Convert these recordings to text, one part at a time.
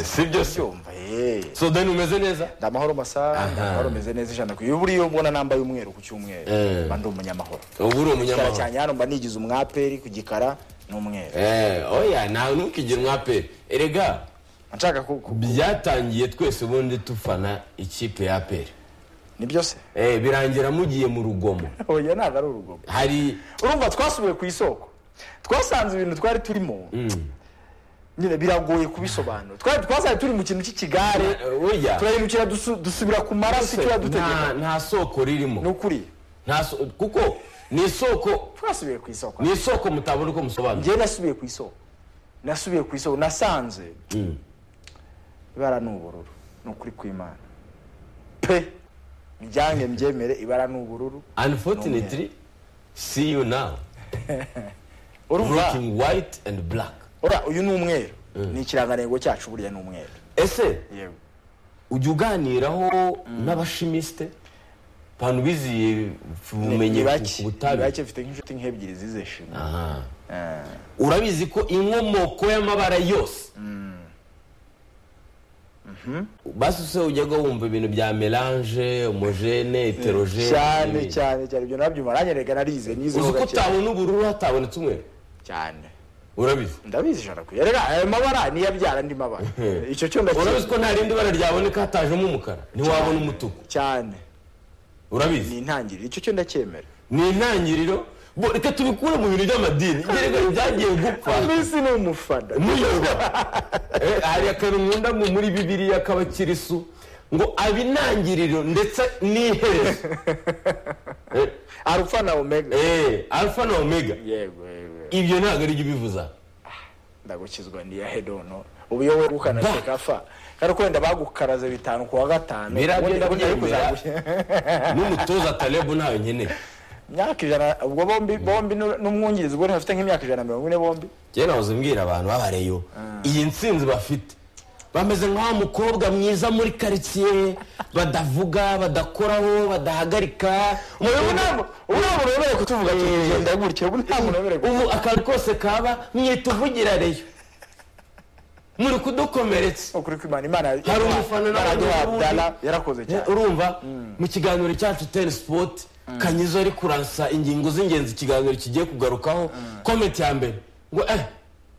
sibyo se byumva eh so then umeze neza ndi amahoro masa ndi amahoro meze neza ijana ku iyo buriya mbona nambaye umweru ku cyumweru Eh. mba ndi umunyamahoro ubu uri cyane umunyamahoro cyane hano mba nigize umwaperi ku gikara ni umweru Eh, oya ntawe ntukigire umwape erega nshaka ku ku- byatangiye twese ubundi dufana ikipe ya aperi ni byo se Eh, birangira mugiye mu rugomo oya ntabwo ari urugomo hari urumva twasubiye ku isoko twasanze ibintu twari turimo nyine biragoye kubisobanura twari twasanze turi mu kintu cy'ikigare Eh, burya turahindukira dusu- dusubira ku maraso icyo yadutegeka nta- nta soko ni ririmo ukuri Nta so- kuko ni isoko twasubiye ku isoko ni isoko mutabona uko musobanura njyewe nasubiye ku isoko nasubiye ku isoko nasanze ibara ni ubururu ni ukuri kw'imana pe mujyange mbyemere ibara ni ubururu unfortunately see you now urumva looking white and black ora uyu ni umweru ni ikirangantego cyacu burya ni umweru ese yewe ujya uganiraho n'abashimisite abantu biziye ubumenyi Ni ku- ku bake ni butabire bake mfite nk'inshuti nk'ebyiri zize shima Aha. Eh, urabizi ko inkomoko y'amabara yose basi se ujyaga wumva ibintu bya melange homogene heterogene cyane n'ibindi. cyane cyane ibyo nabyumva naranyereka narize nize uzi ho ko gake utabona ubururu hatabonetse umweru cyane urabizi ndabizi ijana ku yereka ayo mabara niyo abyara andi mabara icyo cyo urabizi ndakizi ko nta rindi bara ryaboneka hatajemo umukara ntiwabona umutuku cyane urabizi ni intangiriro icyo cyo ndacyemera ni intangiriro bo reka tubikure mu bintu by'amadini gereka byagiye gupfa minsi ni umufana muyoba Eh, hari akantu nkunda mu muri bibiriya k'abakirisu ngo aba intangiriro ndetse n'iherezo Eh, alpha na omega eh, alfa na omega yego yego ibyo ntabwo ari byo ubivuza ndagukizwa niya hedono ubu iyo wowe ukanaseka fa kandi ko wenda bagukaraze bitanu ku wa gatanu Biriya ubundi- byenda ubundi ariko byemera. uzaguhe- n'umutoza talebu ntayo nkeneye imyaka ijana ubwo bombi bombi nu- n'umwungirizi ubwo bafite nk'imyaka ijana na mirongo ine bombi njyewe nahoze mbwira abantu babareyo iyi nsinzi bafite bameze nka wa mukobwa mwiza muri karitsiye badavuga badakoraho badahagarika ubu nta mu- ubu nta muntu wemerewe kutuvuga tugenda gutya ubu nta muntu wemerewe kutuvuga ubu akantu kose kaba mwita uvugira reyo muri kudukomeretsa ukuri kw'imana imana hari umufana nawe baraduha wagiye ubundi. Abdallah, yarakoze cyane urumva mu kiganiro cyacu teni sipoti kanyizo ari kuransa ingingo z'ingenzi ikiganiro kigiye kugarukaho komenti ya mbere ngo eh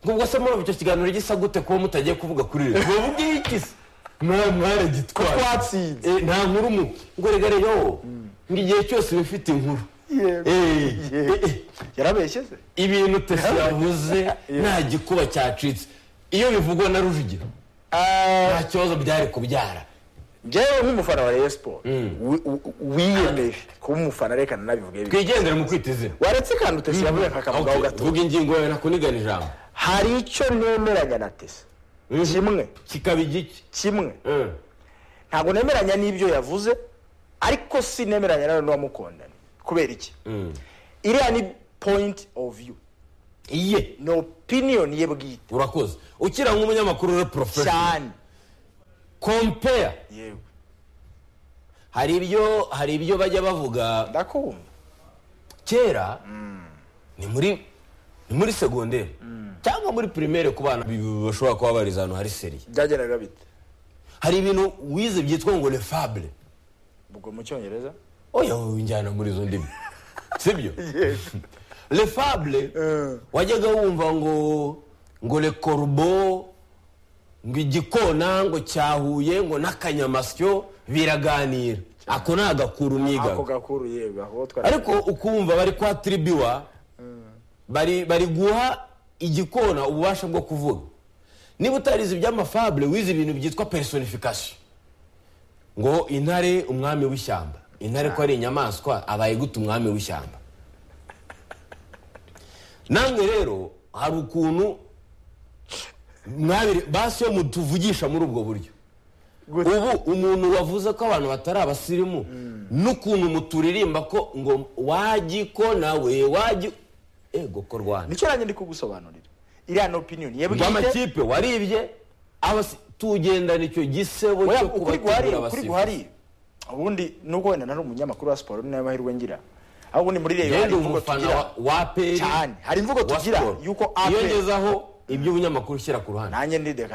ngo ubwo se murumva icyo kiganiro gisa gute kuba mutagiye kuvuga kuri rero ngo ubwiye iki se mwa Ko mwaragitwaye twatsinze. Eh, nta nkuru mu ngo rega rero ngo igihe cyose uba ufite inkuru Yego. Eh, Yego. eh, eh. yarabeshye se ibintu tesi yavuze nta gikuba cyacitse iyo bivugwa na rujugiro nta kibazo byari kubyara njyewe nk'umufana wa Rayon Sport wi- u- u- wiyemeje kuba umufana reka nanabivuge bibi twigendere mu kwita izina waretse kandi utesi yavuye akakavugaho Okay, gato vuga ingingo yawe nakunigana ijambo hari icyo nemeranya na tesi kimwe kikaba igiki kimwe Eh, ntabwo nemeranya n'ibyo yavuze ariko si nemeranya nawe n'uwamukundana kubera iki iriya ni point of view iye ni opinion ye bwite urakoze ukira nk'umunyamakuru uri porofesho cyane kompeya yewe hari ibyo hari ibyo bajya bavuga ndakumva kera ni muri ni muri segonderi cyangwa muri pirimere ku bana bi- bashobora kuba bariza ahantu hari seriye byagendaga bite hari ibintu wize byitwa ngo le fable ubwo mu cyongereza oya wowe njyana muri izo ndimi sibyo le fable Eh. wajyaga wumva ngo ngo le corbeau ngo igikona ngo cyahuye ngo n'akanyamasyo biraganira ako ni agakuru ako mwigaga gakuru yewe aho twari ariko ukumva bari kwa tribiwa bari bari guha igikona ububasha bwo kuvuga niba utarize iby'amafable wize ibintu byitwa personification ngo intare umwami w'ishyamba intare ko ari inyamaswa abaye gute umwami w'ishyamba namwe rero hari ukuntu mwabire basi iyo mutuvugisha muri ubwo buryo Gute? ubu umuntu wavuze ko abantu batari abasirimu n'ukuntu muturirimba ko ngo wajya ko nawe wajya ego ko rwanda nicyo nanjye ndi kugusobanurira iriya ni opinion ye ngo bwite amakipe waribye abasi- tugendana icyo gisebo Oya, cyo ukuri guhari kubategura ukuri abasifuzi guhari ubundi nubwo wenda nari umunyamakuru wa siporo nayo mahirwe ngira aho ubundi muri reyo hari yenda imvugo umufana tugira wa- wa aperi cyane hari imvugo wa tugira siporo yuko iyo aperi ngezeho ibyo ubunyamakuru ushyira ku ruhande nanjye ndidekara